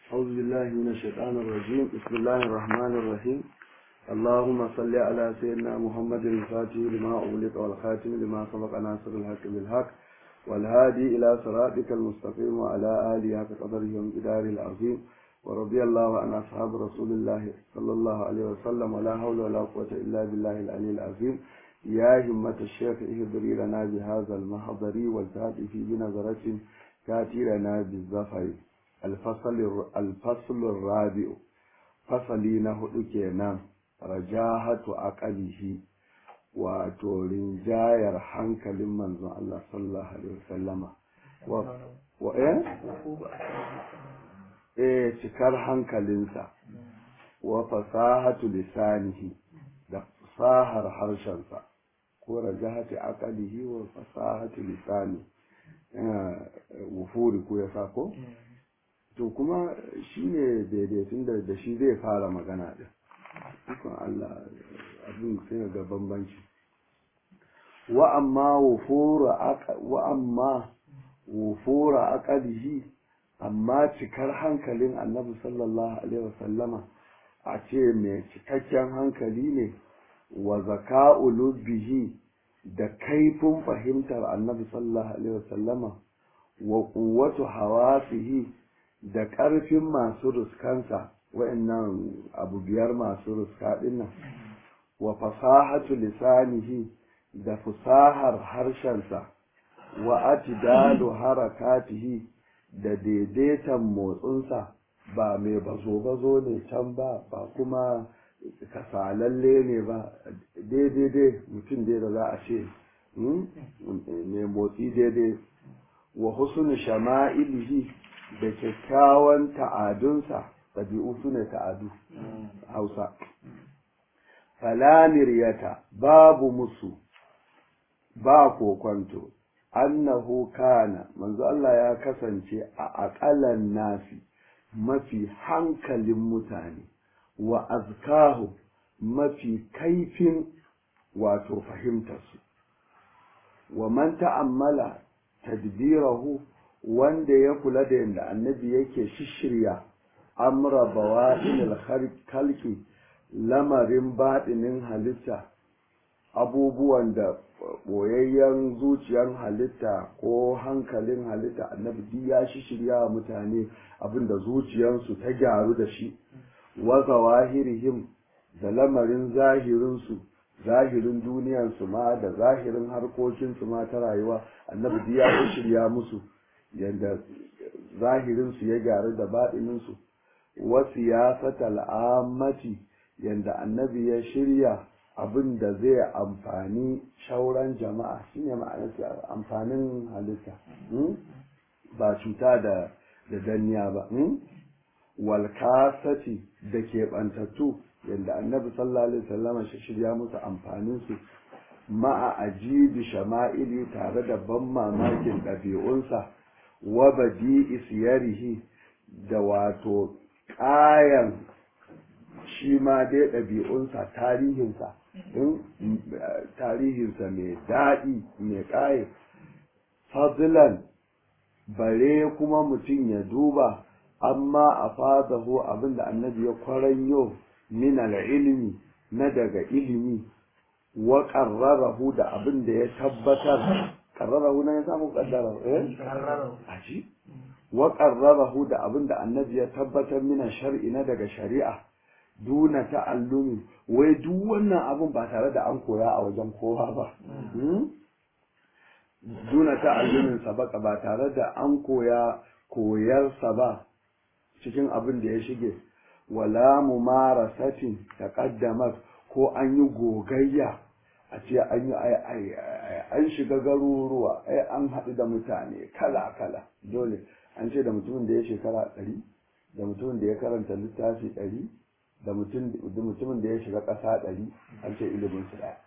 أعوذ بالله من الشيطان الرجيم بسم الله الرحمن الرحيم اللهم صل على سيدنا محمد الفاتح لما أغلق والخاتم لما سبق ناصر الحق بالحق والهادي إلى صراطك المستقيم وعلى آله حق قدره ومقداره العظيم ورضي الله عن أصحاب رسول الله صلى الله عليه وسلم ولا حول ولا قوة إلا بالله العلي العظيم يا همة الشيخ اهدري لنا بهذا المحضر والتأتي في بنظرة تأتي لنا بالظفر الفصل الفصل الرابع فصلي نهدو كينام رجاهة أقله wato rinjayar hankalin manzon Allah sallallahu alaihi wasallama wa eh eh cikar hankalinsa wa fasahatu lisanihi da fasahar harshensa ko rajahati aqalihi wa fasahatu lisani wufuri ko ya ko to kuma shine daidaitun da da shi zai fara magana din ikon Allah abin sai ga bambanci wa amma wufura wa amma wufura aqalihi amma cikar hankalin annabi sallallahu alaihi wasallama a ce mai cikakken hankali ne wa zaka'u lubbihi da kaifin fahimtar annabi sallallahu alaihi wasallama wa quwwatu hawasihi da ƙarfin masu ruskansa wa'annan abu biyar masu ruska dinnan wa fasahatu lisanihi da fusahar harshensa wa atidalu harakatihi da daidaitan motsinsa ba mai bazo-bazo ne can ba ba kuma kasalalle ne ba daidai mutum dai da za a ce mai motsi daidai wa husnu shama'ilihi da kyakkyawan ta'adunsa ɗabi'u su ne ta'adu hausa falaniriyata babu musu ba kokwanto annahu kana manzo Allah ya kasance a aƙalan nasi mafi hankalin mutane wa azkahu mafi kaifin wato fahimtarsu wa man ta'ammala tadbirahu wanda ya kula da yadda annabi yake shishirya amra bawa'il khalqi lamarin baɗinin halitta abubuwan da boyayyen zuciyar halitta ko hankalin halitta annabi duk ya shishirya wa mutane abinda zuciyarsu ta gyaru da shi wa zawahirihim da lamarin zahirinsu zahirin duniyarsu ma da zahirin harkokinsu ma ta rayuwa annabi duk ya shirya musu yadda zahirinsu ya gyaru da baɗininsu wa siyasatal ammati yadda annabi ya shirya abin da zai amfani shauran jama'a shine ma'anar amfanin halitta ba cuta da da danniya ba wal kasati da keɓantattu yadda annabi sallallahu alaihi wasallam shi shirya musu amfanin su ma'a ajibi shama'ili tare da ban mamakin ɗabi'unsa wa badi'i siyarihi da wato ƙayan shi ma dai ɗabi'unsa tarihinsa tarihinsa mai daɗi mai ƙaye fadlan bare kuma mutum ya duba amma a fadahu abinda annabi ya kwaranyo min ilimi na daga ilimi wa qarrarahu da abinda ya tabbatar qarrarahu na ya samu kaddara eh aji wa qarrarahu da abinda annabi ya tabbatar min shar'i na daga shari'a duna ta'allumi wai duk wannan abun ba tare da an koya a wajen kowa ba duna ta'allumin sabaka ba tare da an koya koyarsa ba cikin abin da ya shige wala mumarasatin taqaddamat ko an yi gogayya a ce an yi an shiga garuruwa ai an haɗu da mutane kala kala dole an ce da mutumin da ya shekara ɗari da mutumin da ya karanta littafi ɗari da mutumin da ya shiga ƙasa ɗari an ce ilimin su ɗaya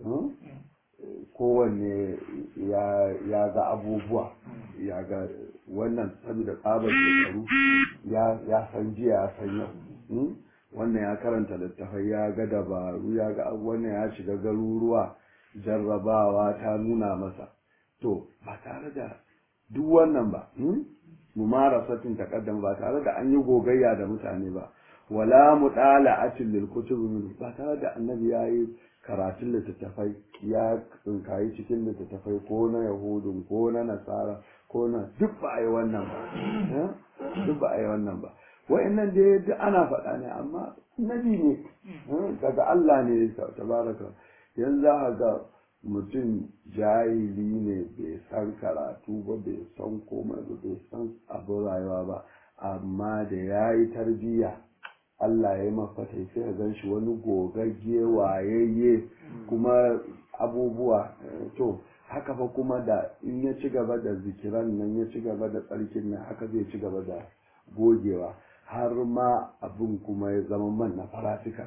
kowanne ya ga abubuwa ya ga wannan saboda tsabar shekaru ya san jiya ya san yau wannan ya karanta littafai ya ga dabaru ya ga wannan ya shiga garuruwa jarrabawa ta nuna masa to ba tare da duk wannan ba mumarasatin taqaddam ba tare da an yi gogayya da mutane ba wala mudala'atin lil kutub min ba tare da annabi yayi karatun littattafai ya tsinkayi cikin littattafai ko na yahudun ko na nasara ko na duk ba a yi wannan ba duk ba a yi wannan ba wa'annan da duk ana faɗa ne amma nabi ne daga Allah ne tabaraka yanzu za ga mutum jahili ne bai san karatu ba bai san komai ba bai san abin rayuwa ba amma da ya yi tarbiyya Allah ya yi mafata sai ka gan shi wani gogagge wayayye kuma abubuwa to haka fa kuma da in ya ci gaba da zikiran nan ya ci gaba da tsarkin nan haka zai ci gaba da gogewa har ma abin kuma ya zama man na farafika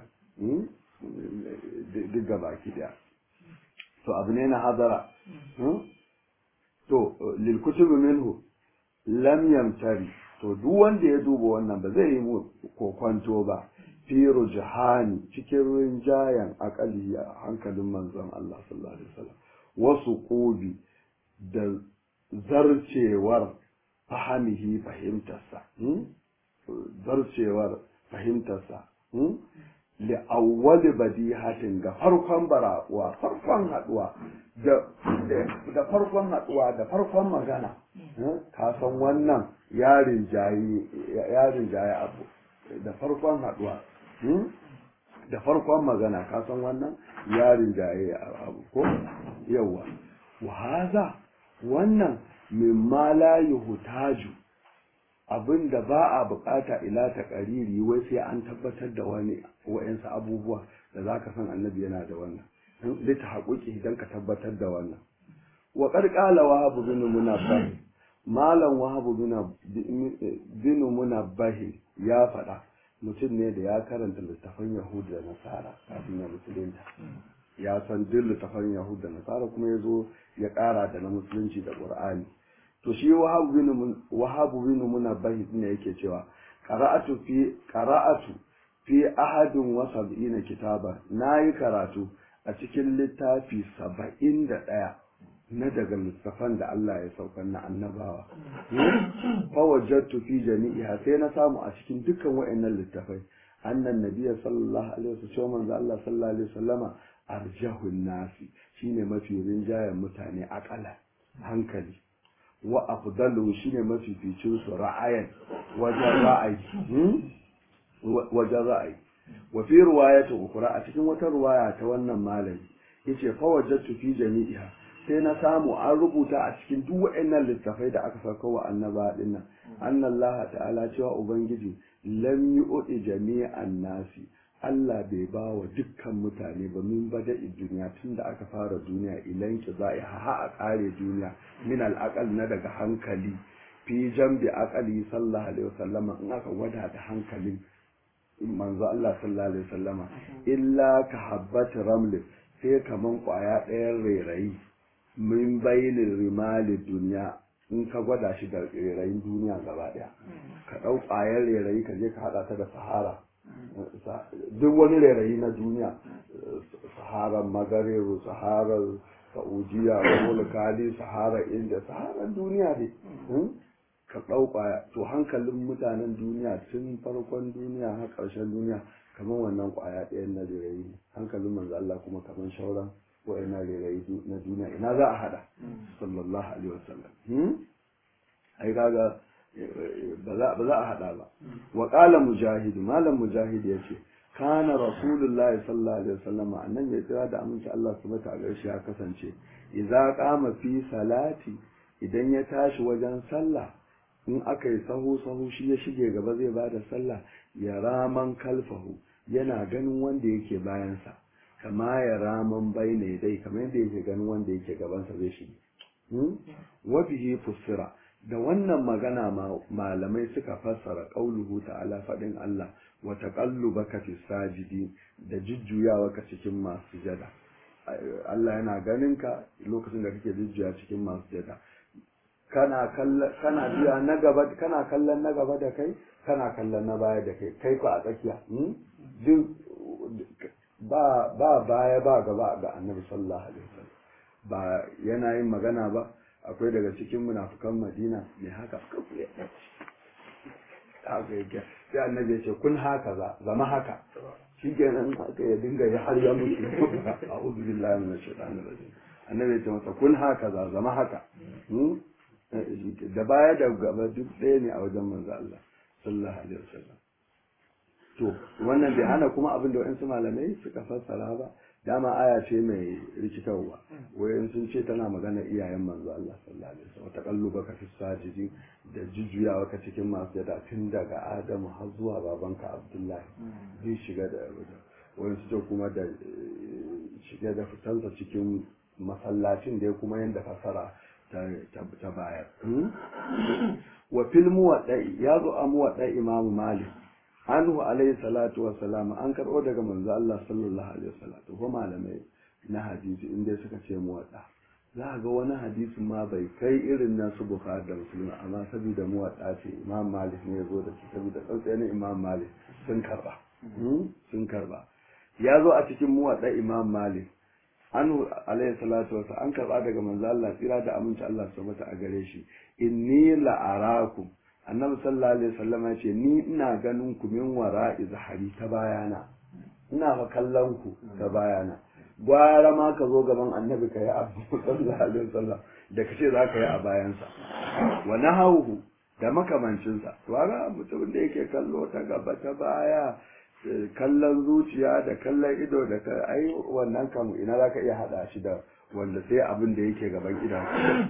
duk gaba ki daya to abu ne na hadara to lil kutubi minhu lam yamtari to duk wanda ya duba wannan ba zai yi mu kokwanto ba fi rujhani cikin rinjayen akali a hankalin manzon Allah sallallahu alaihi wasallam wasu qubi da zarcewar fahimihi fahimtarsa zarcewar fahimtarsa li awwali badihatin ga farkon barakuwa farkon haduwa da farkon haduwa da farkon magana ka san wannan yarin jayi yarin jayi abu da farkon haduwa da farkon magana ka san wannan yarin jayi abu ko yawa wa haza wannan mimma la yuhtaju abin da ba a bukata ila ta kariri wai sai an tabbatar da wani wa'yansu abubuwa da za ka san annabi yana da wannan da ta haƙuƙi idan ka tabbatar da wannan wa ƙarƙala wahabu bin munabbahi malam wahabu bin munabbahi ya faɗa mutum ne da ya karanta littafan yahudu da nasara kafin ya musulunta ya san duk littafan yahudu da nasara kuma ya zo ya ƙara da na musulunci da ƙur'ani to shi wahabu bin munabbahi ne yake cewa qara'atu fi qara'atu fi ahadin wa sab'ina kitaba nayi karatu a cikin littafi saba'in da ɗaya na daga littafan da Allah ya saukar na annabawa fa wajadtu fi jami'iha sai na samu a cikin dukkan wayannan littafai annan nabiyyi sallallahu alaihi wasallam manzo Allah sallallahu alaihi wasallama arjahun nasi shine mafi rinjayen mutane akala hankali wa afdalu shine mafificin su ra'ayan wajen ra'ayi wajen ra'ayi wa fi riwayatu ukra a cikin wata riwaya ta wannan malami yace fa wajadtu fi jami'iha sai na samu an rubuta a cikin duk waɗannan littafai da aka sauka wa annaba dinnan annallaha ta'ala cewa ubangiji lam yu'ti jami'an nasi Allah bai ba wa dukkan mutane ba min bada duniya tun da aka fara duniya ilan ki za ha a kare duniya min al'aqal na daga hankali fi jambi aqali sallallahu alaihi wasallama in aka gwada da hankalin manzo Allah sallallahu alaihi wasallama illa ka habbat raml sai kaman kwaya ɗayan rairayi min bainin rimali duniya in ka gwada shi da rairayin duniya gaba ɗaya ka ɗau ƙwayar rairayi ka je ka haɗa ta da sahara duk wani rairayi na duniya saharar magareru saharar saudiya wani kali saharar inda saharar duniya ne ka ɗauka to hankalin mutanen duniya tun farkon duniya har ƙarshen duniya kamar wannan ƙwaya ɗayan na rairayi ne hankalin manzo Allah kuma kamar shauran wa'ina rairayi na duniya ina za a haɗa sallallahu alaihi wasallam ai kaga ba za a haɗa ba wa ƙala mujahid malam mujahid ya ce kana rasulullahi sallallahu alaihi wasallam annan ya kira da aminci Allah subhanahu wa ta'ala ya kasance idza qama fi salati idan ya tashi wajen sallah in aka yi sahu sahu shi ya shige gaba zai bada sallah ya raman kalfahu yana ganin wanda yake bayansa kama ya raman baina dai kamar yadda yake ganin wanda yake gabansa zai shige wa bihi fusira da wannan magana malamai suka fassara qauluhu ta'ala fadin Allah wa taqallubaka fi sajidi da jujjuyawa ka cikin masu sujada Allah yana ganin ka lokacin da kake jujjuya cikin masu sujada kana kallon kana biya na gaba kana kallon na gaba da kai kana kallon na baya da kai kai ku a tsakiya duk ba ba baya ba gaba ga annabi sallallahu alaihi wasallam ba yana yin magana ba akwai daga cikin munafukan madina mai haka haka yake sai annabi ya ce kun haka za zama haka shi kenan haka ya dinga ya har ya mutu a'udhu billahi minash shaitanir rajim annabi ya ce masa kun haka za zama haka da baya da gaba duk ɗaya ne a wajen manzo Allah sallallahu alaihi wasallam to wannan bai hana kuma abin da wa'ansu malamai suka fassara ba dama aya ce mai rikitarwa wayan sun ce tana magana iyayen manzo Allah sallallahu alaihi wasallam taqalluba ka fi sajidi da jujjuyawa ka cikin masu yada tun daga Adamu har zuwa babanka Abdullahi zai shiga da wayan su ce kuma da shiga da fitansa cikin masallacin da ya kuma yanda fasara ta bayar wa fil muwaddai ya zo a muwaddai imamu malik anhu alayhi salatu wa salam an karbo daga manzo Allah sallallahu alaihi wasallam to ko malamai na hadisi inda suka ce muwadda za ga wani hadisi ma bai kai irin na su bukhari da muslim amma saboda muwadda ce imam malik ne ya zo da shi saboda tsantsanin imam malik sun karba sun karba ya zo a cikin muwadda imam malik anhu alayhi salatu wa an karba daga manzo Allah tsira da aminci Allah subhanahu a gare shi inni la'arakum annabi sallallahu alaihi wasallam ya ce ni ina ganin ku min wara izhari ta bayana ina fa kallon ku ta bayana gwara ma ka zo gaban annabi ka yi abu sallallahu alaihi wasallam da kace za ka yi a bayansa wa nahawu da makamancinsa to ga mutumin da yake kallo ta gaba ta baya kallon zuciya da kallon ido da ka ai wannan kam ina za ka iya hada shi da wanda sai abin da yake gaban idan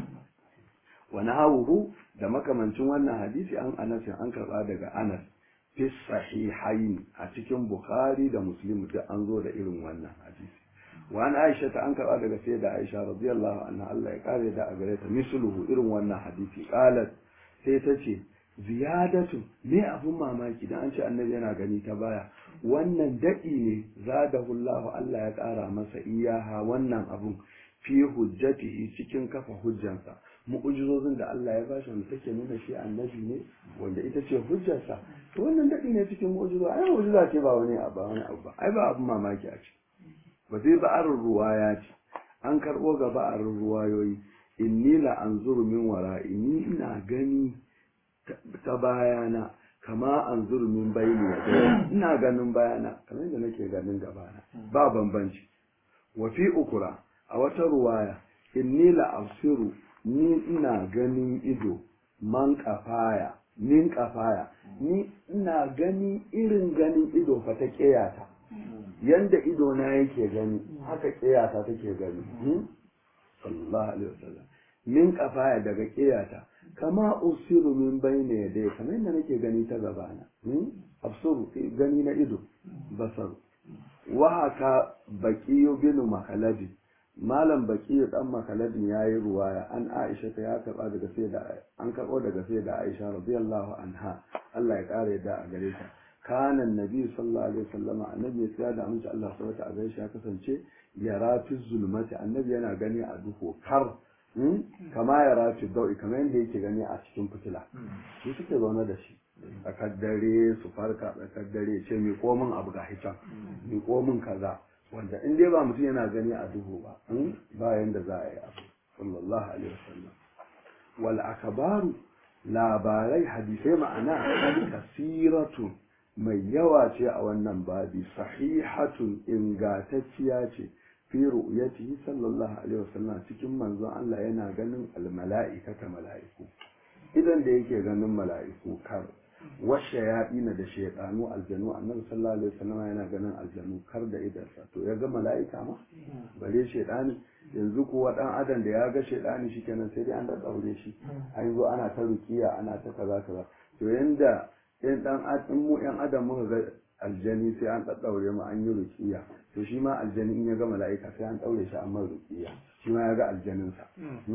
wa nahawuhu da makamancin wannan hadisi an anas an karba daga anas fi sahihain a cikin bukhari da muslim da an zo da irin wannan hadisi wa an aisha ta an karba daga sai da aisha radiyallahu anha Allah ya kare da a gare ta misluhu irin wannan hadisi qalat sai ta ce ziyadatu me abun mamaki dan an ce annabi yana gani ta baya wannan daɗi ne zadahullahu Allah ya ƙara masa iyaha wannan abun fi hujjatihi cikin kafa hujjansa mu'ujizozin da Allah ya bashi wanda take nuna shi annabi ne wanda ita ce hujjarsa to wannan daɗi ne cikin mu'ujizo ai mu'ujiza ce ba wani abu wani abu ba ai ba abun mamaki a ce ba zai ba arin ruwaya ce an karɓo ga ba'arin ruwayoyi inni la anzuru min wara'i ni ina gani ta bayana kama anzuru min bayni ya ina ganin bayana kamar yadda nake ganin gabana ba bambanci wa fi ukura a wata ruwaya inni la absiru ni ina ganin ido man kafaya min kafaya ni ina gani irin ganin ido fa ta kiyata yanda ido na yake gani haka kiyata take gani sallallahu alaihi wasallam min kafaya daga kiyata kama usiru min bayna yadai kamar yadda nake gani ta gabana absuru gani na ido basaru wa haka baqiyu bin makalabi malam baqiyu dan makaladin yayi ruwaya an Aisha ta ya karba daga sai da an karbo daga sai da Aisha radiyallahu anha Allah ya kare da a gare ta kana annabi sallallahu alaihi wasallam annabi ya da amince Allah subhanahu wa ta'ala ya kasance yara fi zulmati annabi yana gani a duhu kar kama ya rafi dau'i kamar yadda yake gani a cikin fitila su suke zaune da shi tsakar dare su farka tsakar dare ce mai komin abu ga hitan mai komin kaza wanda in dai ba mutum yana gani a duhu ba ba yanda za a yi abu sallallahu alaihi wasallam wal akabaru labarai hadisai ma'ana kasiratu mai yawa ce a wannan babi sahihatun ingantacciya ce fi ru'yatihi sallallahu alaihi wasallam cikin manzon Allah yana ganin almala'ikata mala'iku idan da yake ganin mala'iku kar washe ya ina da shaidanu aljanu annabi sallallahu alaihi wasallam yana ganin aljanu kar da idansa to ya ga mala'ika ma bare shaidani yanzu kuwa dan adam da ya ga shaidani shikenan sai dai an da daure shi an zo ana ta rukiya ana ta kaza kaza to yanda in dan in mu yan adam muka ga aljani sai an daddaure mu an yi rukiya to shi ma aljani in ya ga mala'ika sai an daure shi an mai rukiya shi ma ya ga aljaninsa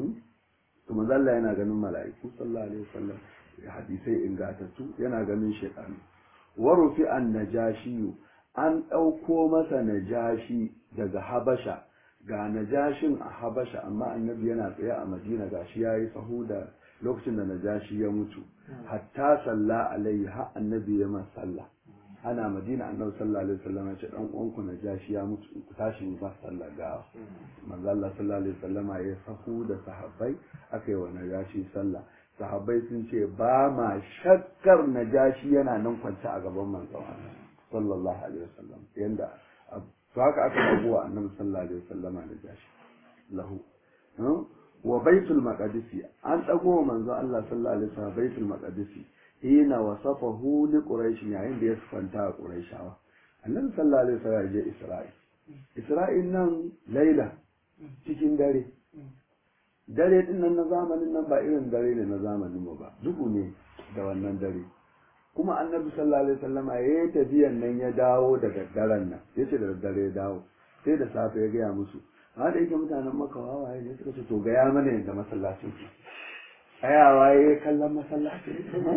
to manzo Allah yana ganin mala'iku sallallahu alaihi wasallam hadisai ingatattu yana ganin shaytan wa rufi an najashi an dauko masa najashi daga habasha ga najashin a habasha amma annabi yana tsaye a madina gashi yayi sahu da lokacin da najashi ya mutu hatta salla alaihi har annabi ya masa sallah ana madina annabi sallallahu alaihi wasallam ya ce dan uwanku na jashi ya mutu ku tashi mu ba sallah gawa manzo Allah sallallahu alaihi wasallam ya sahu da sahabbai aka yi wa najashi sallah sahabbai sun ce ba ma shakkar najashi yana nan kwance a gaban manzon Allah sallallahu alaihi wasallam yanda to haka aka dago wa annabi sallallahu alaihi wasallam najashi lahu wa baitul maqdisi an dago manzon Allah sallallahu alaihi wasallam baitul maqdisi hina wasafahu li quraish yayin da ya sifanta a quraishawa annabi sallallahu alaihi wasallam ya je isra'i isra'il nan laila cikin dare dare din nan na zamanin nan ba irin dare ne na zamanin mu ba duhu ne da wannan dare kuma annabi sallallahu alaihi wasallama ya yi tafiyan nan ya dawo daga daren nan ya ce da dare ya dawo sai da safe ya gaya musu ha da yake mutanen maka wawaye ne suka ce to gaya mana yadda masallacin ku tsayawa ya yi kallon masallacin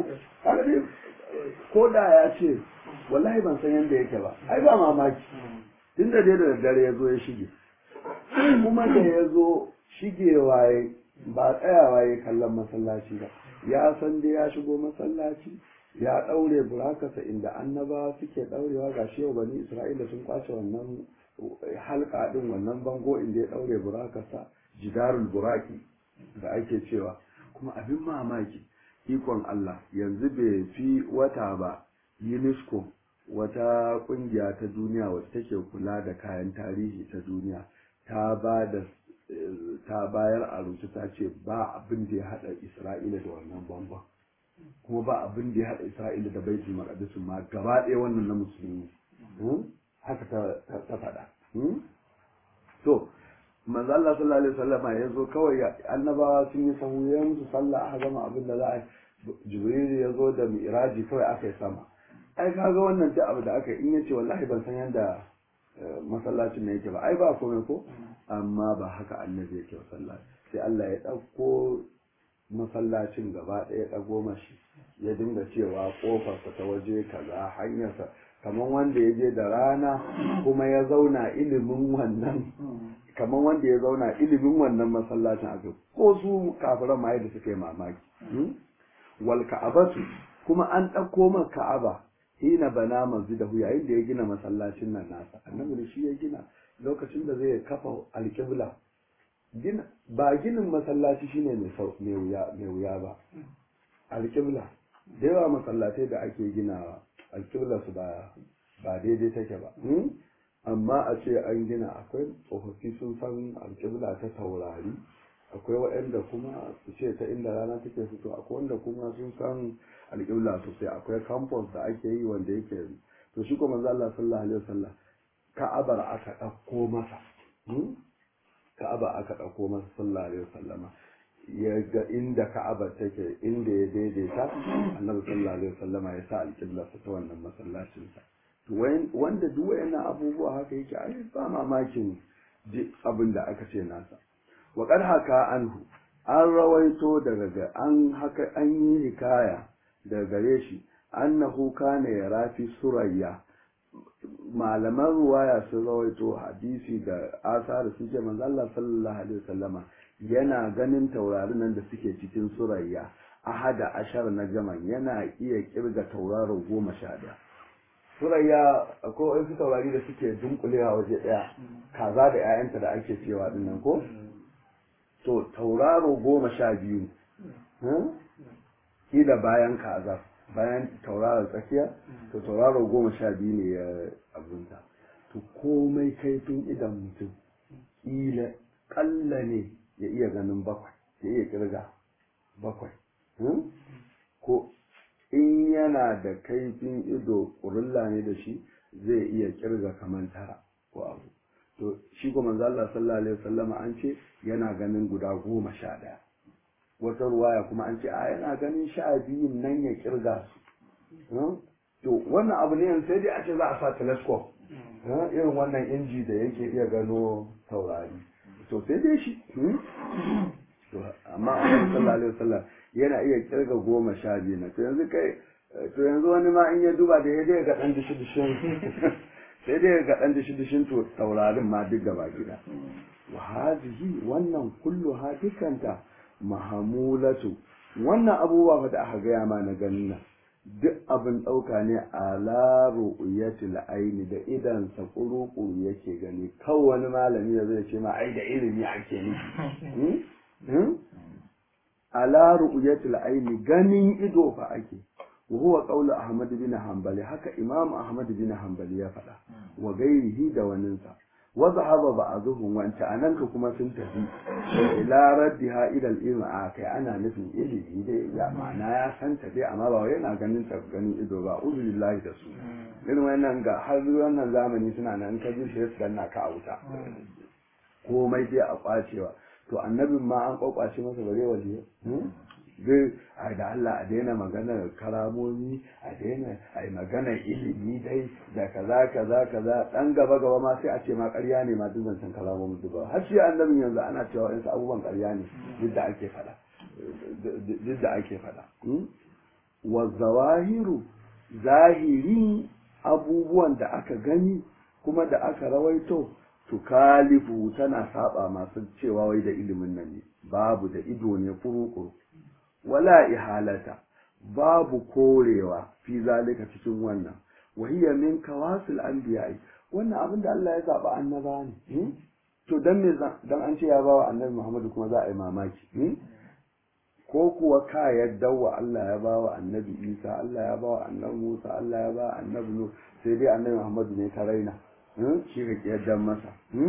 ko da ya ce wallahi ban san yadda yake ba ai ba mamaki tun da dai da daddare ya zo ya shige kuma da ya zo shigewa ya ba tsayawa ya kallon masallaci ba ya san dai ya shigo masallaci ya ɗaure burakasa inda annaba suke ɗaurewa ga shi yau bani isra'ila sun kwace wannan halka ɗin wannan bango inda ya ɗaure burakasa jidarul buraki da ake cewa kuma abin mamaki ikon Allah yanzu bai fi wata ba UNESCO wata kungiya ta duniya wacce take kula da kayan tarihi ta duniya ta ba da ta bayar a rubuce ta ce ba abin da ya hada Isra'ila da wannan bambam kuma ba abin da ya hada Isra'ila da Baitul Maqdis ma gaba ɗaya wannan na musulmi haka ta ta faɗa to manzo Allah sallallahu alaihi wasallam ya zo kawai annabawa sun yi sahu ya musu sallah aka gama abin da za a jibril ya zo da mi'raji kawai aka yi sama ai kaga wannan duk abu da aka in yace wallahi ban san yanda masallacin ne yake ba ai ba komai ko amma ba haka annabi yake sallah sai Allah ya dauko masallacin gaba ɗaya ɗago mashi ya dinga cewa ƙofarsa ta waje kaza hanyarsa kamar wanda ya je da rana kuma ya zauna ilimin wannan kamar wanda ya zauna ilimin wannan masallacin a ko su kafiran ma da suka yi mamaki wal ka'abatu kuma an ɗauko man ka'aba hina bana masjidahu yayin da ya gina masallacin nan nasa annabi da shi ya gina lokacin da zai kafa alƙibla gina ba ginin masallaci shine mai mai wuya mai wuya ba alƙibla da yawa masallatai da ake ginawa alƙibla su ba ba daidai take ba amma a ce an gina akwai tsofaffi sun san alƙibla ta taurari akwai waɗanda kuma su ce ta inda rana take fito akwai wanda kuma sun san alƙibla sosai akwai campus da ake yi wanda yake to shi kuma Allah sallallahu alaihi wasallam ka'abar aka ɗauko masa ka'aba aka ɗauko masa sallallahu alaihi wasallama ya ga inda ka'aba take inda ya daidaita annabi sallallahu alaihi wasallama ya sa alƙibla ta wannan masallacin sa to wanda duk wayannan abubuwa haka yake ai ba mamakin abin da aka ce nasa wa qad haka anhu an rawaito daga ga an haka an yi hikaya daga gare shi annahu kana yarafi surayya malaman ruwaya sun rawaito hadisi da asar sun ce manzo Allah sallallahu alaihi wasallama yana ganin taurarin nan da suke cikin surayya ahada ashar na jaman yana iya kirga tauraro goma sha daya surayya akwai wasu taurari da suke dunkulewa waje daya kaza da 'ya'yanta da ake cewa dinnan ko to tauraro goma sha biyu kila bayan kaza bayan tauraron tsakiya to tauraro goma sha biyu ne ya abunta to komai kaifin idan mutum kila kalla ne ya iya ganin bakwai ya iya kirga bakwai ko in yana da kaifin ido ƙurulla ne da shi zai iya kirga kamar tara ko abu to shi kuma manzo Allah sallallahu alaihi wasallama an ce yana ganin guda goma sha ɗaya wata ruwaya kuma an ce a yana ganin sha biyun nan ya kirga su to wannan abu ne yanzu sai dai a ce za a sa telescope irin wannan inji da yake iya gano taurari to sai dai shi amma a sallallahu alaihi wasallam yana iya kirga goma sha biyu na to yanzu kai to yanzu wani ma in ya duba da ya dai ga dan dishi dishin sai dai ga dan dishi dishin to taurarin ma duk gaba gida wa hadhihi wannan kullu hadikanta mahamulatu wannan abubuwa da aka gaya ma na ganin nan duk abin ɗauka ne a laro uyatul aini da idan sa kuru yake gani kawai wani malami da zai ce ma ai da ilimi ake nufi a laro uyatul aini ganin ido fa ake وهو قول أحمد بن حنبل هكا إمام أحمد بن حنبل يفعل وغيره دوننسا وذهب بعضهم وانت أنك كما سنتهي إلى ردها إلى الإلم آكي أنا نفن إلي إلي يا معنى يا سنتهي أما بوين أغنين تغنين إدو بأعوذ بالله دسو إن وانا نغا حر وانا زامني سنة أن كجل شيء سنة كاوتا komai dai a kwacewa to annabin ma an kwakwace masa bare waje zai a da Allah a daina maganar karamomi a daina a yi maganar ilimi dai da kaza kaza kaza dan gaba gaba ma sai a ce ma ƙarya ne ma duk zancen karamomi duk ba har shi annabin yanzu ana cewa wasu abubuwan ƙarya ne duk da ake faɗa duk da ake faɗa wa zawahiru zahiri abubuwan da aka gani kuma da aka rawaito tukalifu tana saba masu cewa wai da ilimin nan ne babu da ido ne furukuru wala ihalata babu korewa fi zalika cikin wannan wahiya min kawasil anbiya'i wannan abin da Allah ya zaba annaba ne to dan me dan an ce ya bawa annabi Muhammadu kuma za a yi mamaki ko kuwa ka yadda wa Allah ya bawa annabi Isa Allah ya bawa annabi Musa Allah ya bawa annabi Nuh sai dai annabi Muhammadu ne ta raina shi ka kiyardan masa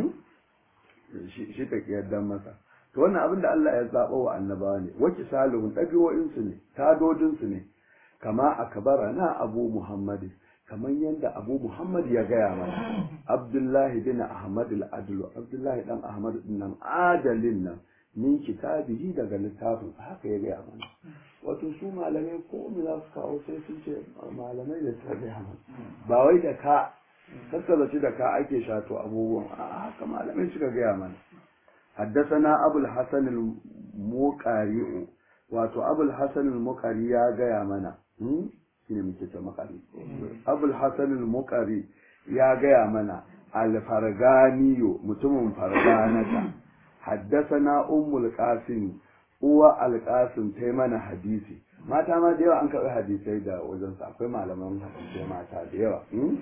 shi ka kiyardan masa to wannan abin da Allah ya zaɓa wa annabawa ne waki salihun ɗabi'o'insu ne tadodinsu ne kama akbara na abu muhammad kamar yadda abu muhammad ya gaya mana abdullahi bin ahmad al-adlu abdullahi dan ahmad din nan adalin nan min kitabihi daga littafin haka ya gaya mana wato su malamai ko mu za su kawo sai sun ce malamai da suka gaya mana ba wai da ka tattalaci da ka ake shato abubuwan a haka malamai suka gaya mana حدثنا أبو الحسن المقاري واتو أبو الحسن المقاري يا جاي منا shine muke ce makari abul hasan al-muqari ya gaya mana al-farganiyo mutumin farganata haddasana ummul qasim uwa al-qasim ta mana hadisi mata ma da yawa an karɓi hadisai da wajen sa akwai malaman hadisai mata da yawa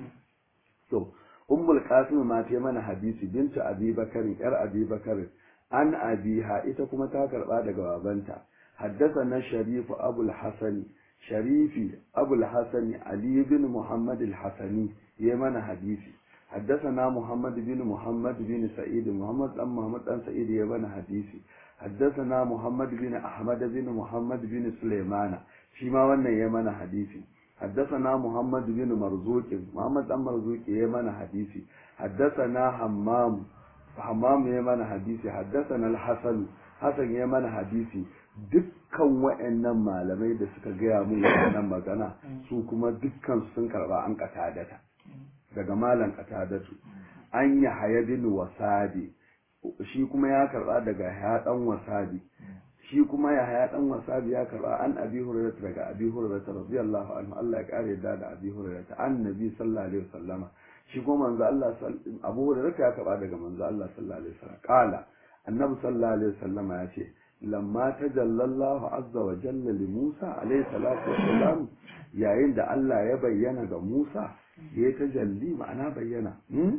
to ummul qasim ma ta mana hadisi bintu abi bakarin yar abi bakarin an abiha ita kuma ta karba daga babanta حدثنا الشريف أبو الحسن شريفي أبو الحسن علي بن محمد الحسني يمن حديثي حدثنا محمد بن محمد بن سعيد محمد بن محمد بن سعيد يمن حديثي حدثنا محمد بن أحمد بن محمد بن سليمان فيما وانا يمن حديثي حدثنا محمد بن مرزوق محمد بن مرزوق يمن حديثي حدثنا حمام حمام يمن حديثي حدثنا الحسن حسن يمن حديثي dukkan wa'annan malamai da suka gaya mun wannan magana su kuma dukkan sun karba an katadata daga malam katadatu an yi haya bin wasabi shi kuma ya karba daga haya dan wasabi shi kuma ya haya dan wasabi ya karba an abi hurairah daga abi hurairah radiyallahu anhu Allah ya kare da da abi hurairah annabi sallallahu alaihi wasallama shi kuma manzo Allah abu hurairah ya karba daga manzo Allah sallallahu alaihi wasallam kala annabi sallallahu alaihi wasallama ya ce lamma tajalla Allah azza wa jalla li Musa alaihi salatu wassalam yayin da Allah ya bayyana ga Musa ya tajalli ma'ana bayyana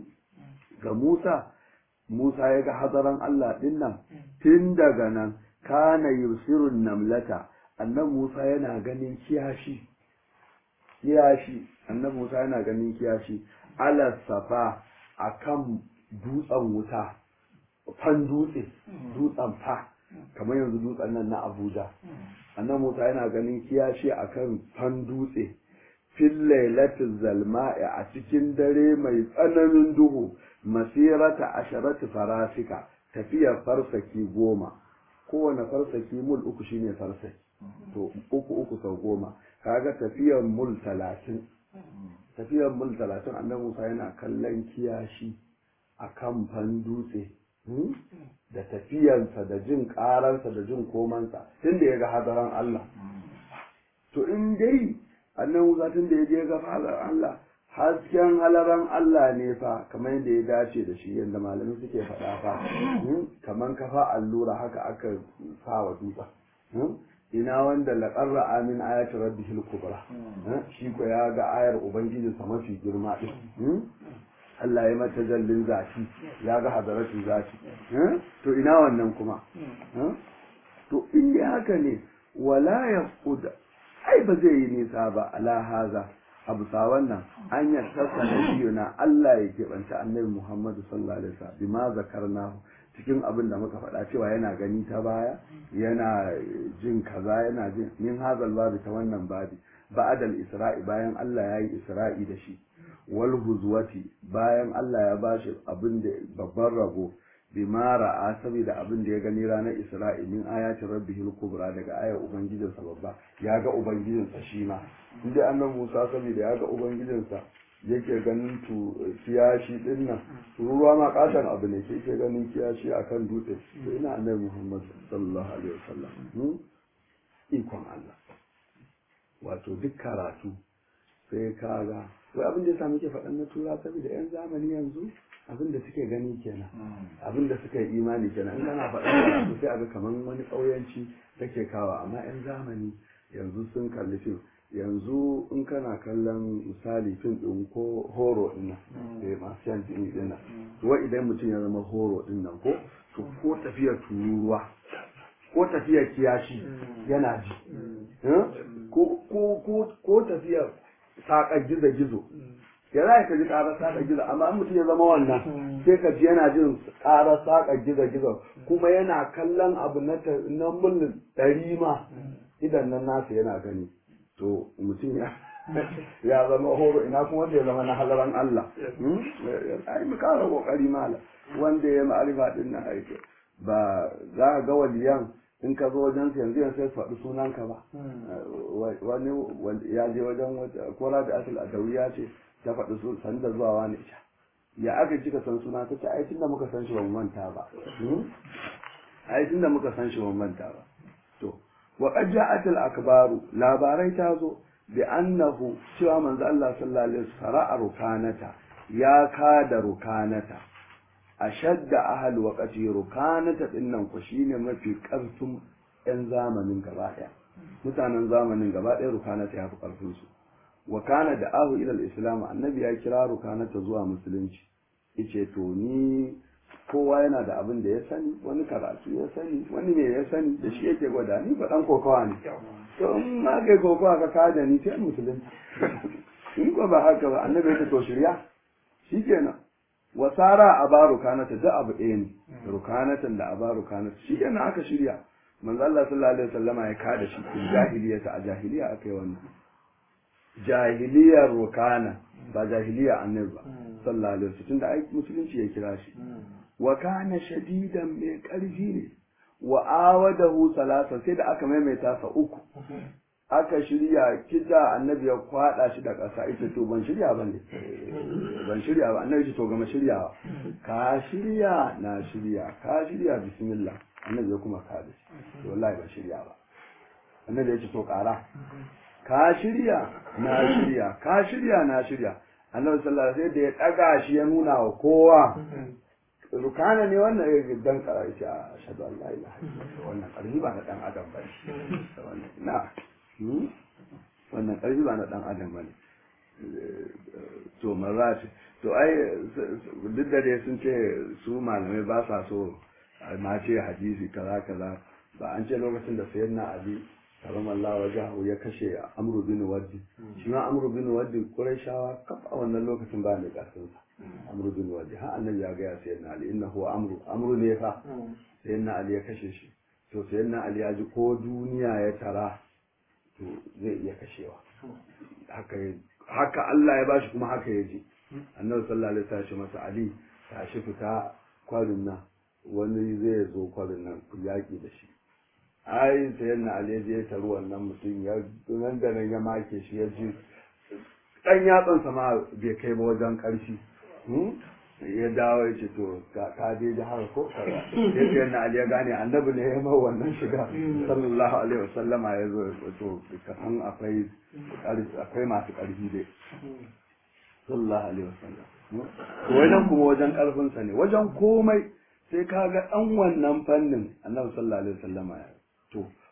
ga Musa Musa ya ga hadaran Allah din nan tun daga nan kana yusirun namlata annan Musa yana ganin kiyashi kiyashi annan Musa yana ganin kiyashi ala safa akan dutsen wuta fan dutse dutsen fa kamar yanzu dutsen nan na Abuja annan Musa yana ganin kiyashi akan fan dutse fil lailatul zalma'i a cikin dare mai tsananin duhu masirata asharati farasika tafiyar farsaki goma kowane farsaki mul uku shine farsaki to uku uku sau goma kaga tafiyar mul talatin tafiyar mul talatin annabi Musa yana kallon kiyashi a kan fan dutse da tafiyansa da jin karansa da jin komansa tun da ya ga hadaran Allah to in dai annan Musa tun da ya je ga hadaran Allah hasken halaran Allah ne fa kamar yadda ya dace da shi yadda malamai suke faɗa fa kamar kafa allura haka aka sa wa dutsen ina wanda laƙarra amin ayatu rabbihil kubra shi ko ya ga ayar ubangijinsa mafi girma din Allah ya mata jallin zafi ya ga hadaratin zafi to ina wannan kuma to in yi haka ne wala ya kuda ai ba zai yi nisa ba ala haza abu sa wannan an yartarsa na biyu na Allah ya keɓanta annabi Muhammadu sallallahu alaihi wasallam bima zakarnahu cikin abin da muka faɗa cewa yana gani ta baya yana jin kaza yana jin min hazal babi ta wannan babi ba'adal isra'i bayan Allah ya yi isra'i da shi wal huzwati bayan Allah ya bashi abin da babban rabo bima ra'a saboda abin da ya gani ranar isra'i min ayatin rabbihil kubra daga ayar ubangijinsa babba ya ga ubangijinsa shi ma inda annabi Musa saboda ya ga ubangijinsa yake ganin tu kiyashi din nan ruwa ma katon abu ne ke yake ganin kiyashi akan dutse to ina annabi Muhammad sallallahu alaihi wasallam ikon Allah wato duk karatu sai ka ga wai abin da ya muke faɗan na tura saboda yan zamani yanzu abin da suke gani kenan abin da suka yi imani kenan in kana faɗan karatu sai aga kaman wani ƙauyanci take kawa amma yan zamani yanzu sun kalli fim yanzu in kana kallon misali fim ɗin ko horo ɗin nan da masu yan jini ɗin nan wai idan mutum ya zama horo ɗin nan ko to ko tafiyar tururuwa ko tafiyar kiyashi yana ji ko tafiyar saƙar gizo-gizo ya za ka ji ƙarar saƙar gizo amma mutum ya zama wannan sai ka ji yana jin ƙarar saƙar gizo-gizo kuma yana kallon abu na mil ɗari ma idan nan nasa yana gani to mutum ya ya zama horo ina kuma wanda ya zama na halaran Allah ai mu kara kokari mala wanda ya ma'arifa din nan aiki ba za ka ga waliyan in ka zo wajen yanzu yanzu sai faɗi sunanka ba wani ya je wajen kora da asal adawiya ce ta faɗi su sanda zuwa wani ita ya aka kika san suna ta ce ai tunda muka san shi ba mu manta ba ai tunda muka san shi ba mu manta ba to wa qad ja'at al akbaru labarai ta zo bi annahu cewa manzo Allah sallallahu alaihi wasallam rukanata ya kada rukanata ashadda ahal waqati rukanata dinnan ku shine mafi karfin yan zamanin gaba daya mutanen zamanin gaba daya rukanata ya fi karfin su wa kana da ahu ila islam annabi ya kira rukanata zuwa musulunci yace to ni kowa yana da abin da ya sani wani karatu ya sani wani me ya sani da shi yake gwada ni ba dan kokawa ne to in ma kai kokawa ka kada ni sai musulunci in ko ba haka ba annabi ya to shirya shikenan wasara a ba rukanata da abu ɗaya ne rukanatan da a ba rukanata shi kenan aka shirya manzo Allah sallallahu alaihi wasallama ya kada shi cikin jahiliyata a jahiliya aka yi wannan jahiliyar rukana ba jahiliya annabi ba sallallahu alaihi wasallam tunda ai musulunci ya kira shi wa kana shadidan mai karfi ne wa awadahu salasa sai da aka maimaita sa uku aka shirya kita annabi ya kwada shi da ƙasa ita to ban shirya ba ne ban shirya ba annabi ce to gama shiryawa ka shirya na shirya ka shirya bismillah annabi ya kuma ka da shi wallahi ban shirya ba annabi ya ce to ƙara ka shirya na shirya ka shirya na shirya annabi sallallahu alaihi wasallam da ya daga shi ya nuna wa kowa rukana ne wannan ya dan kara ya ce a shadu an la ilaha illallah wannan karfi ba na dan adam ba na wannan ƙarfi ba na ɗan adam ba ne to maza ce to ai duk da dai sun ce su malamai ba sa so ma ce hadisi kaza kaza ba an ce lokacin da sayan na ali karam Allah wajahu ya kashe amru bin waddi shi ma amru bin waddi qurayshawa kaf a wannan lokacin ba ne kasin sa amru bin waddi ha annabi ya ga ya sayan na ali innahu amru amru ne fa sayan na ali ya kashe shi to sayan na ali ya ji ko duniya ya tara to zai iya kashewa haka Allah ya bashi kuma haka ya ji annabi sallallahu alaihi wasallam masa ali tashi fita kwarin nan wani zai zo kwarin nan ku yaki da shi ai sai na ali je ta ruwan nan mutum ya nan da nan ya make shi ya ji dan yatsan sama bai kai ba wajen karfi ya dawo ya ce to ka je ji haka ko kaza sai sai na ali ya gane annabi ne ya mai wannan shiga sallallahu alaihi wasallama ya zo to ka san akwai akwai masu karfi dai sallallahu alaihi wasallam to wajen kuma wajen karfin sa ne wajen komai sai ka ga dan wannan fannin annabi sallallahu alaihi wasallama ya to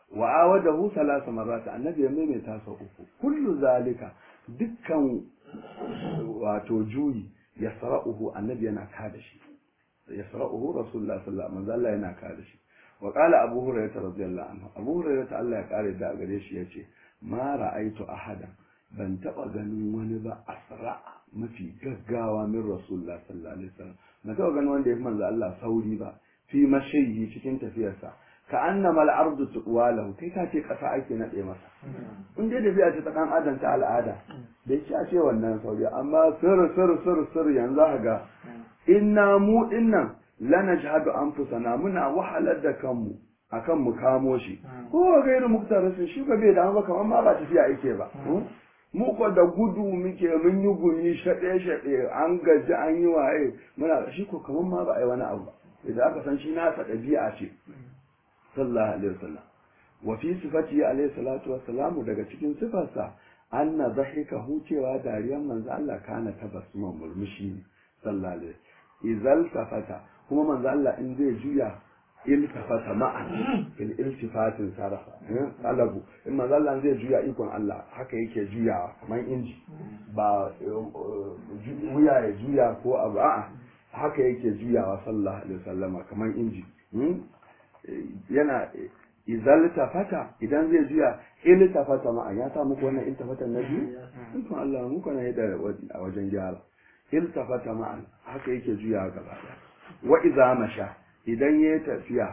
wa awadahu salasa marrat annabi ya maimaita sau uku kullu zalika dukkan wato juyi yasra'uhu annabi yana kada shi yasra'uhu rasulullah sallallahu alaihi wasallam yana kada shi wa qala abu hurairah radiyallahu anhu abu hurairah Allah ya kare da gare shi yace ma ra'aitu ahadan ban taba ganin wani ba asra mafi gaggawa min rasulullah sallallahu alaihi wasallam ban taba ganin wanda ya fi manzo Allah sauri ba fi mashayi cikin tafiyarsa ka annama al-ardu tuwalahu kai ka ce kasa ake nade masa in dai tafiya ce ta dan adam ta al'ada da yake a ce wannan sauri amma sir sir sir sir yanzu ka ga inna mu dinnan lanajhadu anfusana muna wahalar da kanmu akan mu kamo shi ko gairu muktarisin shi ba bai da ba kamar ma ba tafiya yake ba mu ko da gudu muke mun yi gumi shaɗe shaɗe an gaji an yi waye muna shi ko kamar ma ba a yi wani abu ba idan aka san shi nasa ɗabi'a ce sallallahu alaihi wasallam wa fi sifati alaihi salatu wassalamu daga cikin sifarsa anna dhahika hucewa dariyan manzo Allah kana tabassuman murmushi ne sallallahu alaihi izal tafata kuma manzo Allah in zai juya iltafata ma'an il iltifatin sarafa talabu in manzo Allah zai juya ikon Allah haka yake juyawa kamar inji ba wuya ya juya ko abu a'a haka yake juyawa sallallahu alaihi wasallama kamar inji yana izal tafata idan zai juya il tafata ma'an ya sa muku wannan iltafata na biyu ikon Allah muku na da a wajen gyara il tafata ma'an haka yake juyawa gaba wa iza masha idan ya tafiya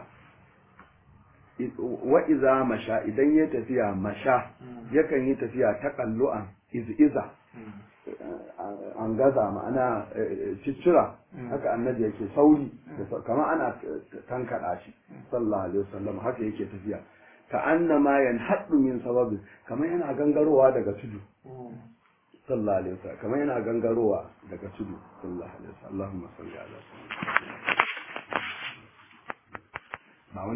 wa iza masha idan ya tafiya masha yakan yi tafiya ta kallu'an iz'iza an gaza ma'ana ciccira haka annabi yake sauri kama ana tankada shi sallallahu alaihi wasallam haka yake tafiya ka annama yanhaddu min sababi kama yana gangarowa daga tudu sallallahu alaihi wasallam kama yana gangarowa daga tudu sallallahu alaihi wasallam Allahumma salli ala